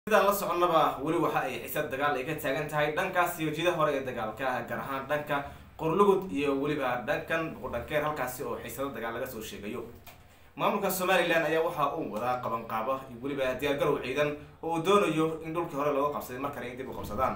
sidaan la soconnaba weli waxa ay xiisad dagaal ay ka taagan tahay dhankaas iyo jida hore ee dagaalka gaar ahaan dhanka qorlugud iyo weliba dhankan boqodhankeer halkaasi oo xiisado dagaal laga soo sheegayo maamulka somalilan ayaa waxa uu wadaa qabanqaabo iyo weliba diyaargarow ciidan oo uu doonayo in dhulkii hore looga qabsaday mar kale in dib u qabsadaan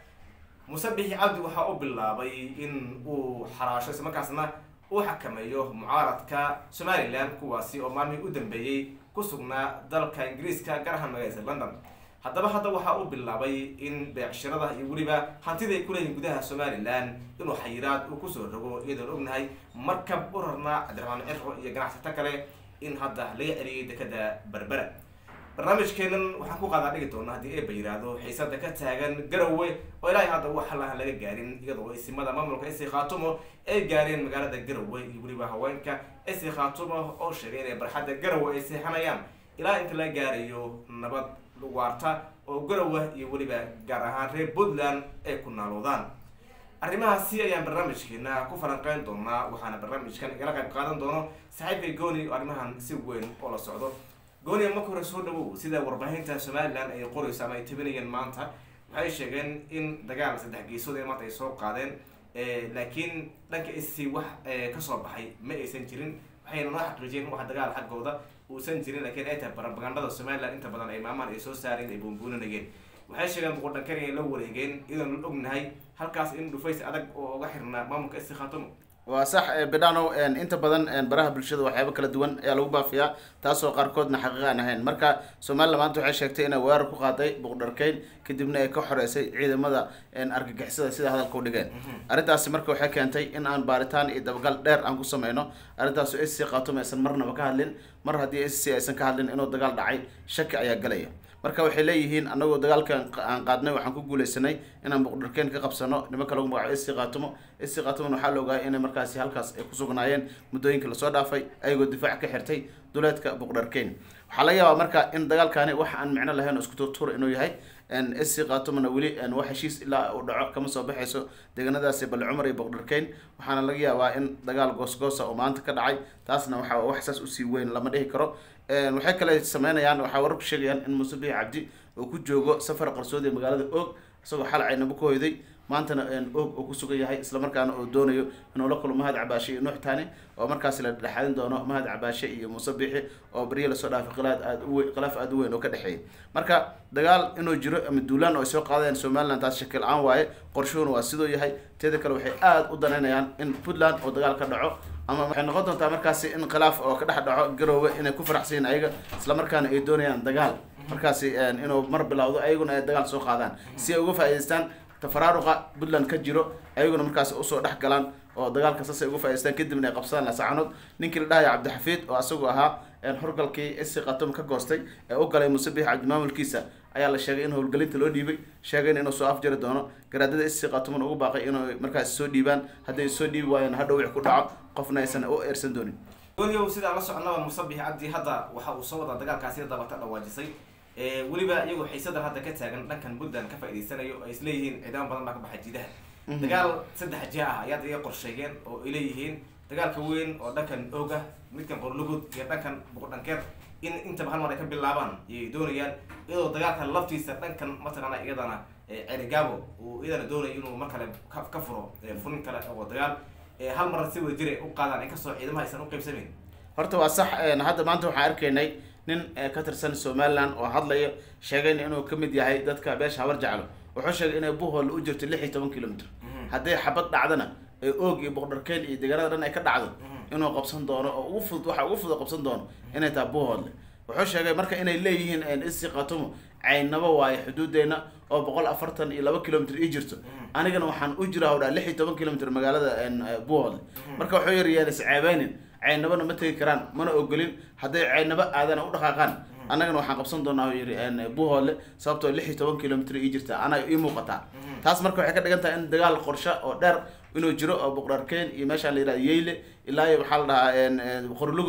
muuse bixi cabdi waxa uu bilaabay in uu xaraasho islamarkaasna uu xakameeyo mucaaradka somalilan kuwaasi oo maalmihii u dambeeyey ku sugnaa dalka ingiriiska gaar ahaan magaalada london haddaba hadda waxa uu bilaabay in beecshirada iyo weliba hantida ay kuleeyihin gudaha somalilan inuu xayiraad uu kusoo rogo iyadoon ognahay markab u rarnaa cabdiraxmaan cirro iyo ganacsato kale in hadda laga celiyay dekada berbera barnaamijkeenan waxaan ku qaadaa dhigi doona haddii eeba yiraahdo xiisada ka taagan garowe oo ilaahay hadda wax lahan laga gaarin iyadoo isimada maamulka isi khaatumo ay gaareen magaalada garowe iyo weliba haweenka isi khaatumo oo sheegay inay barxadda garowe ay seexanayaan ilaa inta la gaarayo nabad waarta oo garowe iyo weliba gaar ahaan reer puntland ay ku naaloodaan arrimahaasi ayaan barnaamijkeena ku falanqeyn doonaa waxaana barnaamijkan igala qayb qaadan doono saaxiibkay gooni oo arrimahan si weyn oo la socdo gooni marka hore soo dhawow sida warbaahinta somalilan ay qorayso ama ay tabinayeen maanta waxay sheegeen in dagaal saddex geesood ee maanta ay soo qaadeen laakiin dhanka isi wax kasoo baxay ma aysan jirin waxayna noo xaqiijiyeen wax dagaal xaggooda uusan jirin lakiin ay tahay barabagandada somalilan inta badan ay maamaan ay soo saareen ay buunbuuninayeen waxay sheegeen boqodhankar inay la wareegeen iyadoon la ognahay halkaas in dhufays adag oo uga xirnaa maamulka isi khaatumo waa sax bidhano inta badan baraha bulshada waxyaaba kala duwan ayaa lagu baafiyaa taasoo qaarkoodna xaqiiq aan ahayn marka somalilan maanta waxay sheegtay inay weerar ku qaaday boqdharkeyn kadibna ay ka xoreysay ciidamada argagixisada sida hadalka u dhigeen arrintaasi marka waxay keentay in aan baaritaan iyo dabagal dheer aan ku sameyno arrintaas s c khaatumo aysan marnaba ka hadlin mar haddii s c aysan ka hadlin inuu dagaal dhacay shaki ayaa galaya marka waxay leeyihiin anagoo dagaalkan aan qaadnay waxaan ku guuleysanay inaan boqdharkeen ka qabsano nimanka lagu magacayo sc khaatumo sc khaatumo waxaa la ogaayay inay markaasi halkaas ay ku sugnaayeen muddooyinka lasoo dhaafay ayagoo difaac ka xirtay duleedka boqdharkeyn waxaa laga yaabaa marka in dagaalkani wax aan micno lahayn oo isku turtuur inuu yahay sc khatumona weli wax heshiis ilaa uu dhaco kama soo baxayso deegaanadaasi balle cumar iyo boqdharkeyn waxaana laga yaabaa in dagaal goosgoosa oo maanta ka dhacay taasna waxaa wax saas usii weyn lama dhihi karo waxay kale sameynayaan waxaa wararku sheegayaan in muuse bixi cabdi uu ku joogo safar qarsoodi ee magaalada og isagoo xal caynabo ka hoyday maantana og uu ku sugan yahay islamarkaana uu doonayo inuu la kulmo mahad cabaashe iyo nuux tani oo markaasi la dhexaadin doono mahad cabaashe iyo muuse bixi oo barya lasoo dhaafay khilaaf aada uwe khilaaf aada u weyn oo ka dhexeeyay marka dagaal inuu jiro ama duulaan oo ay soo qaadayaan somaliland taas shaki la-aan waaye qorshuhuna waa sidoo yahay teeda kale waxay aada u danaynayaan in puntland oo dagaal ka dhaco ama waxay noqon doontaa markaasi in khilaaf oo ka dhex dhaco garoowe inay ku faraxsan yihin ayaga islamarkaana ay doonayaan dagaal markaasi inuu mar bilowdo ayaguna ay dagaal soo qaadaan si ay uga faa'idaystaan tafaraaruqa puntland ka jiro ayaguna markaasi usoo dhex galaan oo dagaalka saas ay uga faa'idaystaan kadibna ay qabsadaan lasaacanood ninkii la dhahaya cabdixafiid oo asagu ahaa horgalkii isi khatum ka goostay ee u galay muuse bixi cabdi maamulkiisa ayaa la sheegay in howlgelinta loo dhiibay sheegayna inuu soo afjari doono garaadada isi khatumana ugu baaqay inay markaasi soo dhiibaan hadday soo dhiibi waayeen hadhow wix ku dhaco qofna aysan u eersan doonin gooniyow sidaa la soconaba muuse bixi cabdi hadda waxa uu soo wadaa dagaalkaasi dabata dhawaajisay weliba iyagoo xiisadan hadda ka taagan dhankan puntland ka faa'idaysanayo ay isleeyihiin ciidamo badan baa ka baxay jidaha dagaal saddex jia ah ayaad iga qorsheegeen oo ay leeyihiin dagaalka weyn oo dhankan ooga midkan qorlugud iyo dhankan boqodhankeer in intaba hal mar ay ka bilaabaan ayay doonayaan iyadoo dagaalka laftiisa dhankan mataqaana iyadana cerigabo uu iyadana doonayo inuu mar kale ka furo furin kale oo dagaal hal mar si wada jira u qaadaan inkastoo ciidamaha aysan u qaybsamayn horta waa sax hadda maanta waxaan arkaynay nin ka tirsan somaliland oo hadlaya sheegayna inuu kamid yahay dadka beesha habar jeclo wuxuu sheegay inay buhol u jirto lix iyo toban kilomitr hadday xabad dhacdana ee oog iyo boqdharkeen iyo deegaanada dhan ay ka dhacdo inuu qabsan doono oo ugu fudud waxa ugu fudud qabsan doono inay tahay buholle wuxuu sheegay marka inay leeyihiin isi khatumo caynabo waayo xuduudeena oo boqol afartan iyo laba kilomitr ii jirto anigana waxaan u jiraa hodhaa lix iyo toban kilomitr magaalada buholle marka wuxuu yiri yaan isceebeynin caynabana ma tegi karaan mana ogolin hadday caynabo aadana u dhaqaaqaan annagana waxaan qabsan doonaa u yiri buholle sababtoo lix iyo toban kilomitr ii jirta anaa ii muuqataa taas marka waxay ka dhigan tahay in dagaal qorshe oo dheer inuu jiro oo boqdharkeen iyo meeshaan la yihahda yeyle ilaa iyo waxaa la dhahaa qorlugud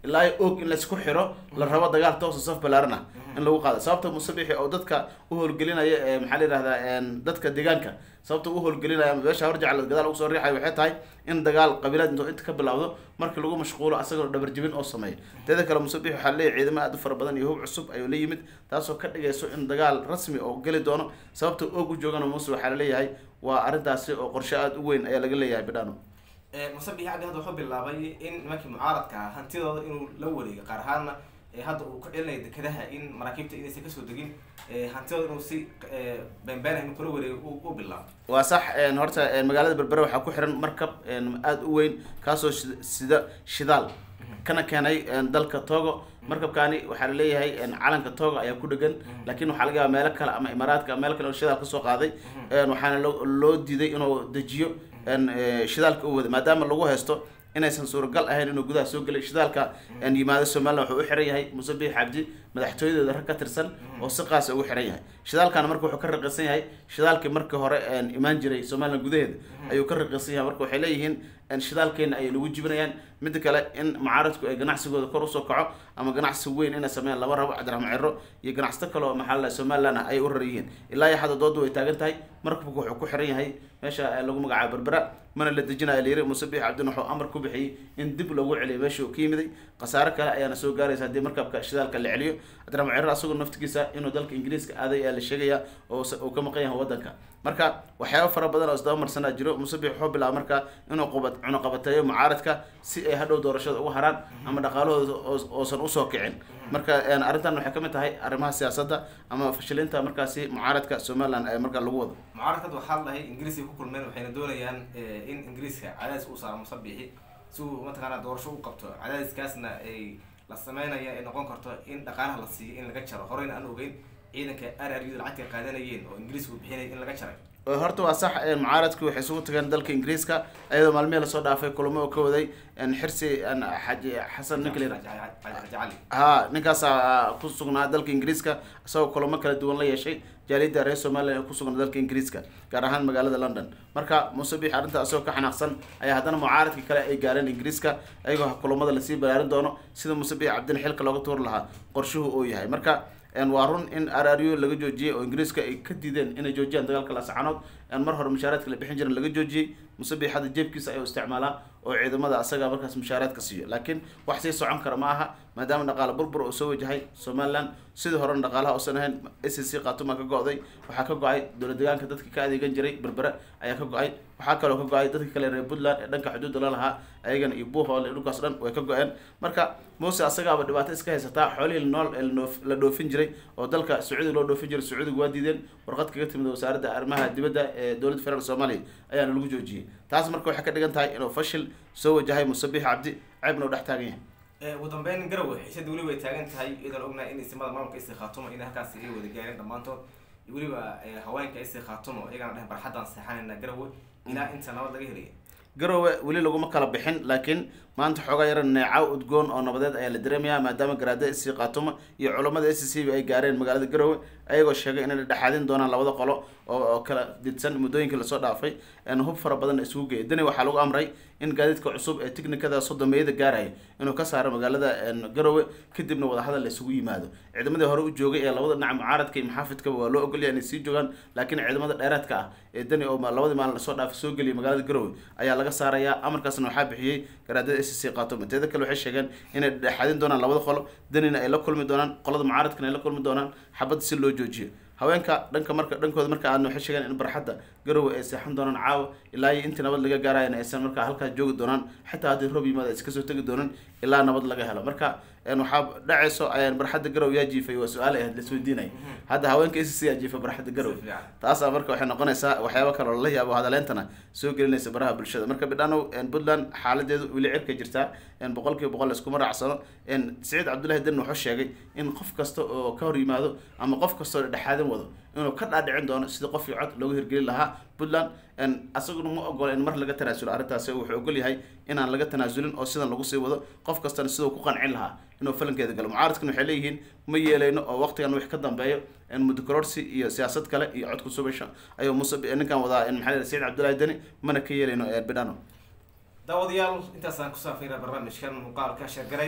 ilaa og in laisku xiro la rabo dagaal toosa saf balaaran ah in lagu qaado sababta musabixi oo dadka u howlgelinaya ee maxaa la yihahdaa dadka deegaanka sababta u howlgelinaya ama beesha horjecla gadaal ugu soo riixayo waxay tahay in dagaal qabiilaad intuu inta ka bilowdo markii lagu mashquulo asagoo dhabarjibin oo sameeyo teeda kale musabix waxaa leeyahy ciidamo aad u fara badan iyo hub cusub ayuu la yimid taasoo ka dhigayso in dagaal rasmi oo geli doono sababta og u joogana muse waxaa laleeyahay waa arrintaasi oo qorshe aada u weyn ayaa laga leeyahay bidhano musabix cabdi hadda wuxuu bilaabay in nimankii mucaaradka ah hantidooda inuu la wareego qaar ahaana hadda uu ku celinayo dekedaha in maraakiibta inaysan kasoo degin hantidooda inuu si beenbeen inuu kula wareego u bilaabo waa sax horta magaalada berbere waxaa ku xiran markab aada u weyn kaasoo sida shidaal kana keenay dalka togo markabkaani waxaa laleeyahay calanka togo ayaa ku dhegan laakiin waxaa laga yaaba meelo kale ama imaaraadka meel kale oo shidaal kasoo qaaday waxaana loo loo diiday inuu dejiyo shidaalka u wada maadaama lagu haysto inaysan suuragal ahayn inuu gudaha soo gelay shidaalka yimaado somalilan wuxuu u xiran yahay musabix cabdi madaxtooyadooda rag ka tirsan oo si qaasa ugu xiran yahay shidaalkana marka wuxuu ka raqiisan yahay shidaalkii markii hore imaan jiray somalilan gudaheeda ayuu ka raqiisan yahay marka waxay leeyihiin shidaalkeena ayay lagu jibinayaan midda kale in mucaaradku ay ganacsigooda kor usoo kaco ama ganacsi weyn inay sameeyaan laba rabo cabdiraxmaan ciro iyo ganacsato kale oo maxaa la somalilan ah ay u rar yihiin ilaa iyo hadda doodu way taagan tahay markabku wuxuu ku xiran yahay meesha lagu magacaabo berbera mana la dejinayo layiri musabix cabdin wuxuu amar ku bixiyey in dib loogu celiyo meesha uu ka yimiday khasaare kale ayaana soo gaaraysa haddii markabka shidaalka la celiyo cabdiraxmaan ciro asagoo naftigiisa inuu dalka ingiriiska aaday ayaa la sheegaya oo uu ka maqan yahay wadanka marka waxyaaba fara badan oo isdaba marsanaa jiro musabix wuxuu bilaaba marka inuu qubad cunuqabateeyo mucaaradka si ay hadhow doorashada uga haraan ama dhaqaalahooda oosan usoo kicin marka arrintan waxay kamid tahay arrimaha siyaasadda ama fashilinta markaasi mucaaradka somaliland ee markaa lagu wado mucaaradkad waxaa lahay ingiriiska ku kulmeen waxayna doonayaan in ingiriiska cadaadis uu saaro musabixi si uu mataqaanaa doorasho u qabto cadaadiskaasna ay la sameynaya ay noqon karto in dhaqaalaha la siiyo in laga jaro horeyna aan ogeyn ciidanka araryadu lacagta qaadanayeen oo ingiriisku bixinay in laga jaray horta waa sax mucaaradku waxay isugu tageen dalka ingiriiska iyadoo maalmihii lasoo dhaafay kulamo oo ka waday xirsi xaji xasan ninkl cali ha ninkaasa ku sugnaa dalka ingiriiska isagoo kulamo kala duwan la yeeshay jaaliyadda reer somalilan ee kusugnaa dalka ingiriiska gaar ahaan magaalada london marka musabix arrinta isagoo ka xanaaqsan ayaa haddana mucaaradka kale ay gaareen ingiriiska ayagoo kulamada lasii balaarin doono sida musabix cabdin xilka looga tuuri lahaa qorshuhu uu yahay marka waa run in araryo laga joojiyey oo ingiriiska ay ka diideen inay joojiyaan dagaalka lasacanood mar hore mushaaraadka la bixin jiran laga joojiyey musabix hadda jeebkiisa ayuu isticmaalaa oo ciidamada asaga markaas mushaaraadka siiyo laakiin wax sii socon kara ma aha maadaama dhaqaale burbur oo soo wajahay somaliland sidii horena dhaqaalaha uusan ahayn s c khatuma ka go-day waxaa ka go-ay dowla deegaanka dadka ka adeegan jiray berbere ayaa ka go-ay waxaa kaloo ka go-ay dadka kale reer puntland ee dhanka xuduudda la lahaa ayagana iyo buuhoole dhulkaas dhan way ka go-een marka muse asagaaba dhibaato iska haysataa xoolihii nool ee la dhoofin jiray oo dalka sacuudiga loo dhoofin jiray sacuudiga waa diideen warqad kaga timid wasaaradda arrimaha dibadda ee dowladda federaalk soomaaliya ayaana lagu joojiyey taas marka waxay ka dhigan tahay inuu fashil soo wajahay musabix cabdi ceebna u dhex taagan yahay ugu dambeyn garowe xiisada weliba ay taagan tahay iyadoon ognahay in isimada maamulka isi khaatumo in halkaasi ay wada gaareen dhammaantood weliba haweenka isi khaatumo iyagana dheh barxaddaan seexanayna garowe ilaa inta nabad laga helaya garowe weli laguma kala bixin laakiin maanta xoogaa yara neecaw udgoon oo nabadeed ayaa la dareemayaa maadaama garaada s c khaatumo iyo culammada s c b ay gaareen magaalada garowe ayagoo sheegay inay dhexaadin doonaan labada qolo oo kala didsan muddooyinkii lasoo dhaafay hub fara badan isugu geeyay dani waxaa lagu amray in gaadiidka cusub ee tiknikada sodomeeyada gaaraya inuu ka saaro magaalada garowe kadibna wadahadal la isugu yimaado ciidamadii hore u joogay ee labada dhinac mucaaradka iyo maxaafidkaba waa loo ogolya inay sii joogaan laakiin ciidamada dheeraadka ah ee dani oo labadii maalin lasoo dhaafay soo geliyay magaalada garowe ayaa laga saarayaa amarkaasna waxaa bixiyey garaadada s c khaatumo teeda kale waxay sheegeen inay dhexaadin doonaan labada qolo danina ay la kulmi doonaan qolada mucaaradkana ay la kulmi doonaan xabad si loo joojiyo haweenka dhanka marka dhankooda marka aadna waxay sheegeen in barxadda garowe ay seexan doonaan caawa ilaa iyo intii nabad laga gaarayana aysan markaa halkaas joogi doonaan xitaa haddii roob yimaada ay iska soo tegi doonaan ilaa nabad laga helo marka waxaa dhacayso ayaan barxadda garowe yaa jiifay waa su-aal ahayd laisweydiinay hadda haweenka s c yaa jiifay barxadda garowe taasaa marka waxay noqonaysaa waxyaaba kale oo lala yaabo hadaleentana soo gelinaysa baraha bulshada marka bidhanow puntland xaaladeedu weli cirka jirtaa boqol kiiba boqol iskuma raacsano siciid cabdullahi den wuxuu sheegay in qof kasta oo ka hor yimaado ama qof kasta oo dhexaadin wado inuu ka dhaadhicin doono sidii qofkii cod loogu hirgelin lahaa puntland asaguna ma ogola in mar laga tanaasulo arrintaasi wuxuu ogol yahay inaan laga tanaasulin oo sidan lagu sii wado qof kastana siduu ku qancin lahaa inuu falankeeda galo mucaaradkan waxay leeyihiin ma yeelayno oo waqtigan wix ka dambeeyo mudukororsi iyo siyaasad kale iyo codku subasha ayuu muse ninkan wadaa maxaa la saciid cabdullahi deni mana ka yeelayno bidhano daawadayaal intaasaan ku saafayna barnaamijkan muuqaalka sheergaraya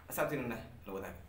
asaabtiinana la wadaaga